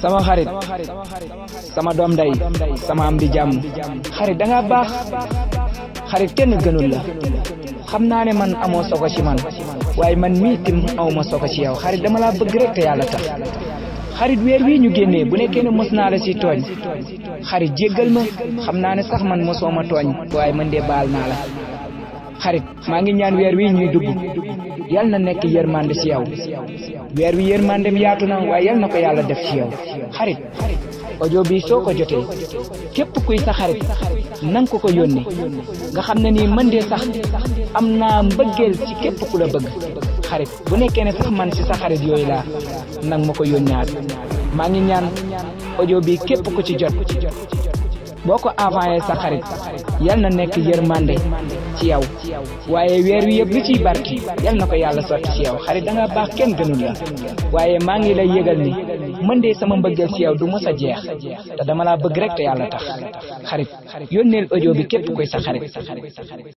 sama xarit sama doom day sama am di jàmm xarit da nga baax xarit kenn gënul la xam naa ne man amoo soko ci man waaye man mii tim awma soko ci yow xarit dama laa bëgg rek te yàlla tax xarit weer wii ñu génnee bu nekkee ne mos naa la ci tooñ xarit jéggal ma xam naa ne sax man mosoo ma tooñ waaye man de baal naa la xarit maa ngi ñaan weer wii ñuy dugg yal na nekk yërmande ci yow weer wi yërmandem yaatu na waaye yal na ko yàlla def ci yow xarit audio bi soo ko jotee képp kuy sa xarit nang ko ko yónnee nga xam ne nii man de sax am naa mbëggeel ci képp ku la bëgg xarit bu nekkee ne sax man ci sa xarit yooyu laa nang ma ko yónnaat maa ngi ñaan audio bi képp ku ci jot boo ko envoyé sa xarit yal na nekk yërmande ci yow waaye weer wi yëpp lu ciy barki yal na ko yàlla sotti ci yow xarit da nga baax kenn gënul la waaye maa ngi lay yëgal ni mën de sama mbëggeel ci yow du mës a jeex te dama laa bëgg rek te yàlla tax xarit yónneel audio bi képp koy sa xarit